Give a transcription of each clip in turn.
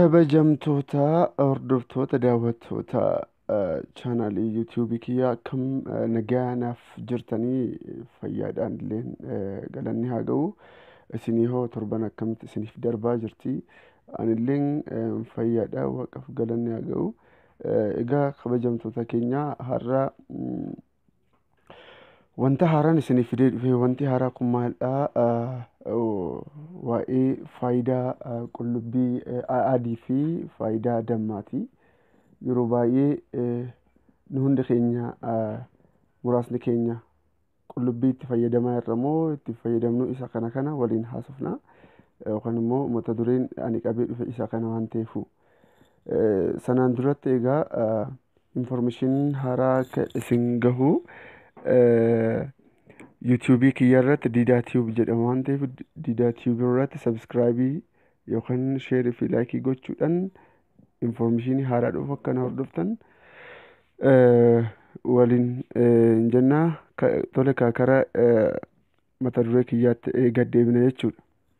Kabajamtoota hordoftoota daawwattoota chaanaalii yuutuubii kiyyaa akkam nagaanaaf jirtanii fayyaadhaan illee galanni haa ga'u. Isinii hoo torban akkamitti isiniif darbaa jirti? Anilleen fayyaadha waaqaaf galanni haa ga'u. Egaa kabajamtoota keenya har'a wanta haaraan isiniif fidee dhufe wanti haaraa kun maalidha? Waa'ee faayidaa qullubbii adii fi faayidaa dammaati. Yeroo baay'ee nu hundi keenya muraasni keenya qullubbii itti fayyadamaa jirra moo itti fayyadamnu isa kana kana waliin haasofna. Yookaan immoo mata dureen ani qabee dhufe isa kana waan ta'eefu. Sanaan duratti egaa infoormeeshiniin haaraa akka isin gahu yuutuubii kiyya irratti diidaa tiyuub jedhama waan ta'eef diidaa tiyuub irratti sabskraayibii yookaan sheerii fi laayikii gochuudhaan infoormeeshinii haaraa dhufu akka na hordoftan waliin hin jennaa tole kaakara mata duree kiyyaatti gad deebina jechuudha.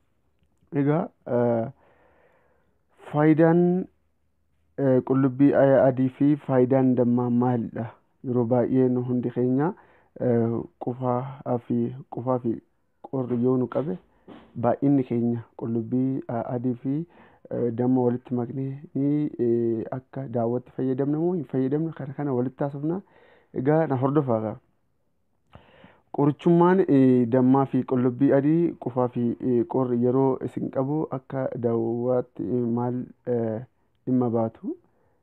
Egaa faayidaan qullubbii adii fi faayidaan dammaa maalidha? Yeroo baay'ee nu hundi keenya qufaa fi qufaa fi qorri yoo nu qabe baay'inni keenya qullubbii adii fi damma walitti maknee ni akka daawwatti fayyadamna moo hin fayyadamne kana kana walitti haasofna. Egaa na hordofaa gaa. Qorichummaan dammaa fi qullubbii adii qufaa fi qorri yeroo isin qabu akka daawwaatti maal dhimma baatu?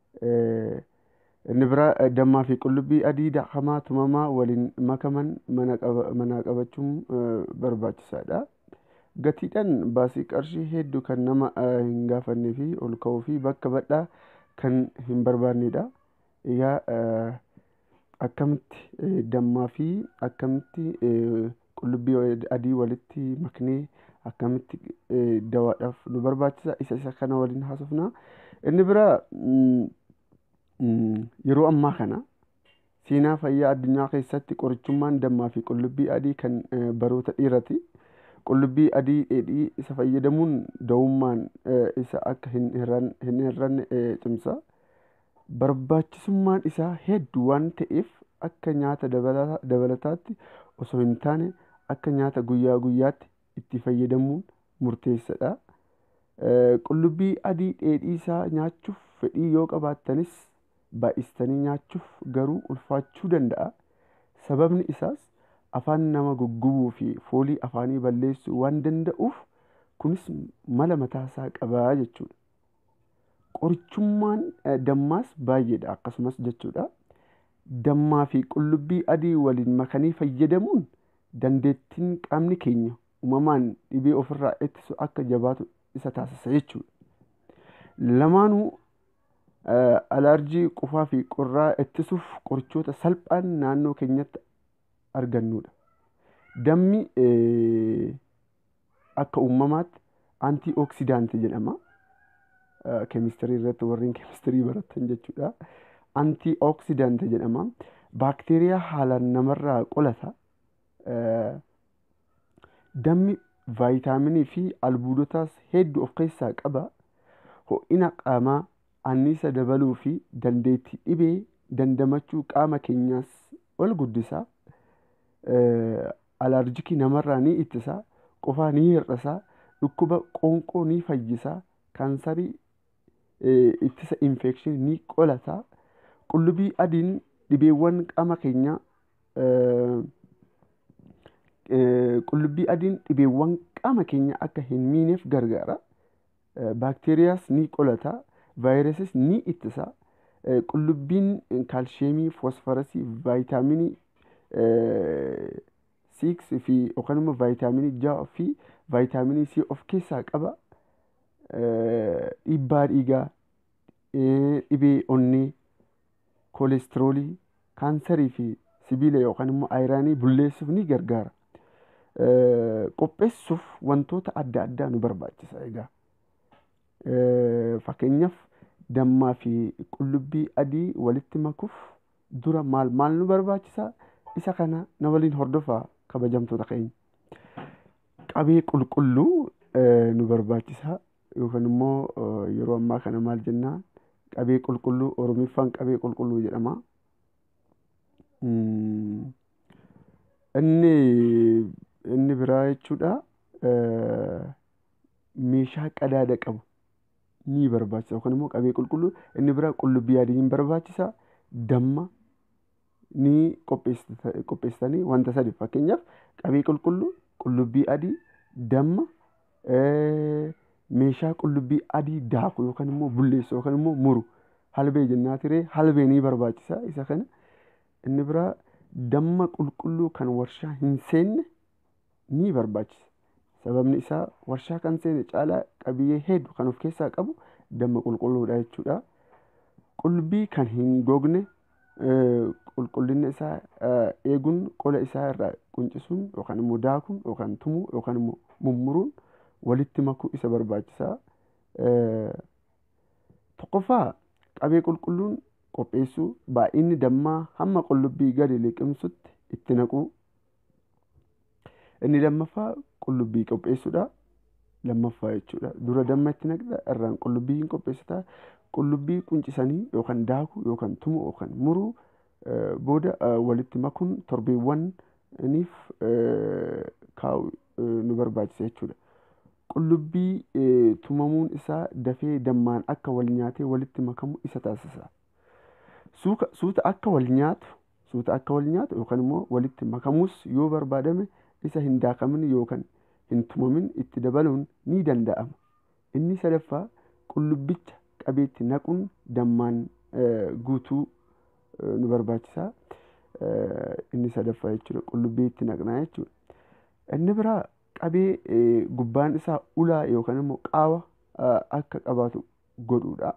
Inni biraa dammaa fi qullubbii adii hamaa tumamaa waliin makaman manaa qabachuun barbaachisaadha. Gatiidhaan baasii qarshii hedduu kan nama hin gaafannee fi ol ka'uu fi bakka badhaa kan hin barbaannedha. Egaa akkamitti dammaa fi akkamitti qullubbii adii walitti maknee akkamitti dawaadhaaf nu barbaachisa isa isa kana waliin haasofna. Inni biraa yeroo ammaa kana seenaa fayyaa addunyaa keessatti qorichummaan dammaa fi qullubbii adii kan baroota dheeraati. Qullubbii adii dheedhii isa fayyadamuun da'ummaan isa akka hin hir'anne cimsa. Barbaachisummaan isaa hedduu waan ta'eef akka nyaata dabalataatti osoo hin taane akka nyaata guyyaa guyyaatti itti fayyadamuun murteessaadha. Qullubbii adii dheedhii isaa nyaachuuf fedhii yoo qabaattanis baay'istanii nyaachuuf garuu ulfaachuu danda'a. Sababni isaas afaan nama guggubuu fi foolii afaanii balleessuu waan danda'uuf kunis mala mataasaa qaba jechuudha. Qorichummaan dammaas baay'eedha akkasumas jechuudha. Dammaa fi qullubbii adii waliin makanii fayyadamuun dandeettiin qaamni keenya uumamaan dhibee ofirraa ittisu akka jabaatu isa taasisa jechuudha. Lamaanuu alaarjii qufaa fi qorraa ittisuuf qorichoota salphaan naannoo keenyatti argannudha. Dammi akka uumamaatti antii oksidaantii jedhama. Keemistirii irratti warreen keemistirii baratan jechuudha. Antii oksidaantii jedhama. Baakteeriyaa haalaan namarraa qolata. Dammi vaayitaaminii fi albuudotaas hedduu of keessaa qaba. Ho'ina qaamaa anniisa dabaluu fi dandeettii dhibee dandamachuu qaama keenyaas ol guddisa. Alaarjikii namarraa ni ittisa. Qufaa ni hir'isa. Dhukkuba qoonqoo ni fayyisa. Kaansarii ittisa infekshinii ni qolata. Qullubbii adiin dhibeewwan qaama keenyaa qullubbii adiin dhibeewwan qaama keenya akka hin miineef gargaara. Baakteeriyaas ni qolata. Vaayirasis ni ittisa. Qullubbiin kaalsheemii, foosfarasii, vaayitaaminii siiks fi yookaan immoo vaayitaaminii ja'a fi vaayitaaminii C of keessaa qaba. Dhiibbaa dhiigaa, dhibee onnee, koolestiroolii, kaansarii fi sibiila yookaan immoo ayiraanii bulleessuuf ni gargaara. Qopheessuuf wantoota adda addaa nu barbaachisa egaa. Fakkeenyaaf dammaa fi qullubbii adii walitti makuuf dura maal maal nu barbaachisa? Isa kana na waliin hordofaa kabajamtoota keenya. Qabee qulqulluu nu barbaachisa. yookaan immoo yeroo ammaa kana maal jennaan qabee qulqulluu oromiffaan qabee qulqulluu jedhama. Inni inni biraa jechuudha meeshaa qadaada qabu ni barbaachisa yookaan immoo qabee qulqulluu inni biraa qullubbii adii ni barbaachisa damma ni qopheessitanii wanta sadi fakkeenyaaf qabee qulqulluu qullubbii adii damma meeshaa qullubbii adii daaku yookaan immoo bulleessu yookaan immoo muru halbee jennaa tiree halbee ni barbaachisa isa kana inni biraa damma qulqulluu kan warshaa hin seenne ni barbaachisa. Sababni isaa warshaa kan seene caalaa qabiyyee hedduu kan of keessaa qabu damma qulqulluudha jechuudha. Qullubbii kan hin gogne qulqullina isaa eeguun qola isaa irraa quncisuun yookaan immoo daakuun yookaan tumuu yookaan immoo mummuruun walitti makuu isa barbaachisaa. Tokkoffaa qabee qulqulluun qopheessuu baay'inni dammaa hamma qullubbii gadi liqimsutti itti naquu. Inni lammaffaa qullubbii qopheessuudha. Lammaffaa jechuudha. Dura damma itti naqxa irraan qullubbii hin qopheessita. Qullubbii quncisanii yookaan daakuu yookaan tumuu yookaan muruu booda walitti makuun torbeewwaniif kaa'u nu barbaachisa jechuudha. Qullubbii tumamuun isaa dafee dammaan akka wal nyaatee walitti makamu isa taasisa. Suuta akka wal nyaatu suuta akka wal nyaatu yookaan immoo walitti makamuus yoo barbaadame isa hin daakamin yookaan hin tumamin itti dabaluun ni danda'ama. Inni sadaffaa qullubbicha qabeetti naquun dammaan guutuu nu barbaachisa. Inni sadaffaa jechuudha qullubbii itti naqnaa jechuudha. Inni biraa qabee gubbaan isaa ulaa yookaan immoo qaawa akka qabaatu godhuudha.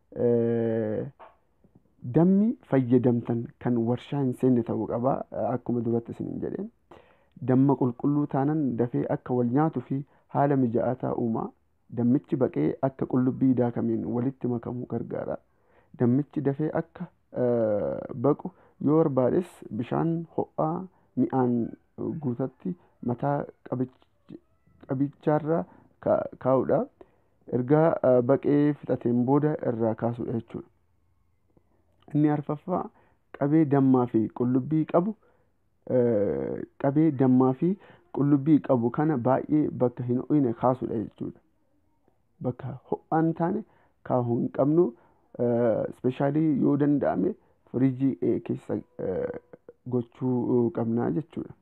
Dammi fayyadamtan kan warshaa hin seenne ta'uu qaba akkuma duratti isiniin jedheen. Damma qulqulluu taanaan dafee akka wal nyaatuu fi haala mijaa'aa uuma. Dammichi baqee akka qullubbii daakameen walitti makamuu gargaara. Dammichi dafee akka baqu yoo barbaades bishaan ho'aa mi'aan guutatti mataa qabicharra kaa'uudha. Erga baqee fixateen booda irraa kaasuudha jechuudha. Inni arfaffaa qabee dammaa fi qullubbii qabu qabee dammaa fi qullubbii qabu kana baay'ee bakka hin ho'ine kaasuudha jechuudha. Bakka ho'aa hin taane kaahuu hin qabnu ispeeshaalii yoo danda'ame firiijii keessa gochuu qabnaa jechuudha.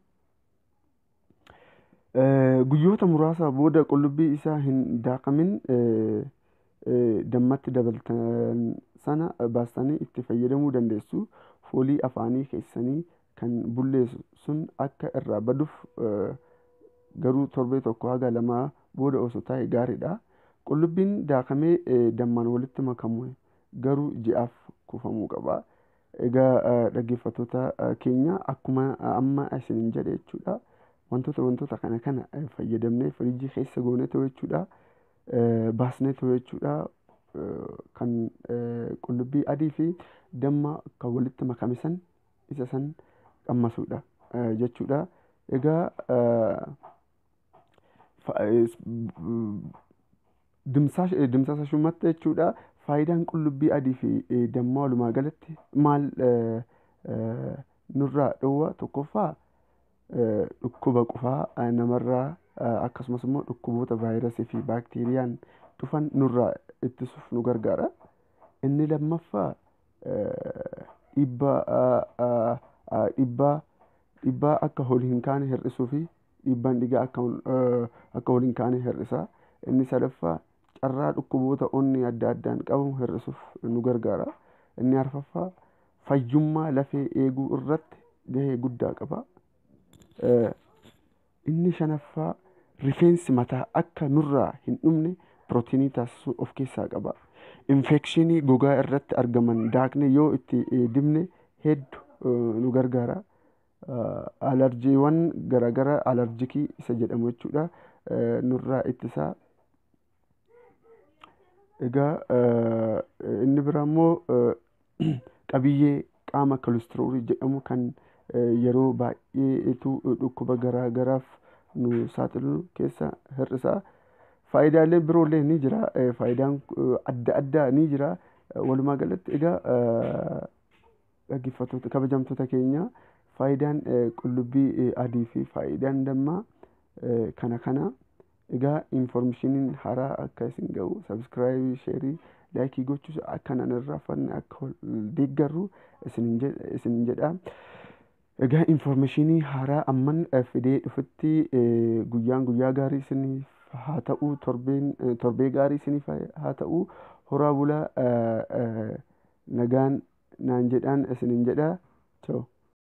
Guyyoota muraasa booda qullubbii isaa hin daakamin dammatti dabaltan sana baastanii itti fayyadamuu dandeessu. Foolii afaanii keessanii kan bulleessu sun akka irraa baduuf garuu torbee tokko haga lamaa booda osoo taa'e gaariidha. Qullubbiin daakamee dammaan walitti makamu garuu ji'aaf kuufamuu qaba. Egaa dhaggeeffattoota keenya akkuma amma isiniin jedhe jechuudha. Wantoota wantoota kana kana fayyadamnee firiijii keessa goonee jechuudha. Baasnee jechuudha. Kan qullubbii adii fi damma kan walitti makame san isa san qammasuudha jechuudha. Egaa dimsaasa shumatti jechuudha. Faayidaan qullubbii adii fi dammaa walumaa galatti maal nurraa dhowwa tokkoffaa dhukkuba qufaa namarraa akkasumas immoo dhukkuboota vaayirasii fi baakteeriyaan dhufan nurraa ittisuuf nu gargaara. Inni lammaffaa dhiibbaa dhiibbaa akka ol hin kaane hir'isuu fi dhiibbaan dhiigaa akka ol hin kaane hir'isa. Inni sadaffaa carraa dhukkuboota onnee adda addaan qabamu hir'isuuf nu gargaara. Inni arfaffaa fayyummaa lafee eeguu irratti gahee guddaa qaba. Inni shanaffaa rifeensi mataa akka nurraa hin dhumne pirootinii taasisuu of keessaa qaba. Infekshinii gogaa irratti argaman daaknee yoo itti dibne hedduu nu gargaara. Alarjiiwwan garaagaraa alarjikii isa jedhamu jechuudha nurraa ittisa. Egaa inni biraa immoo qabiyyee qaama kolestiroolii jedhamu kan yeroo baay'eetu dhukkuba garaagaraaf nu saaxilu keessa hir'isa. faayidaalee biroollee ni jira faayidaan adda addaa ni jira walumaa galatti egaa dhaggeeffattoota kabajamtoota keenya faayidaan qullubbii adii fi faayidaan dammaa kana kana egaa infoormeeshiniin haaraa akka isin ga'u sabskiraaybii sheerii laayikii gochuus akka nan irraanfanne akka deeggarru isin jedha. Egaa infoormeeshinii haaraa amman fidee dhufutti guyyaan guyyaa gaarii isiniif haa ta'u torbeen torbee gaarii isiniif haa ta'u horaa bulaa nagaan naan jedhaan isinin jedha.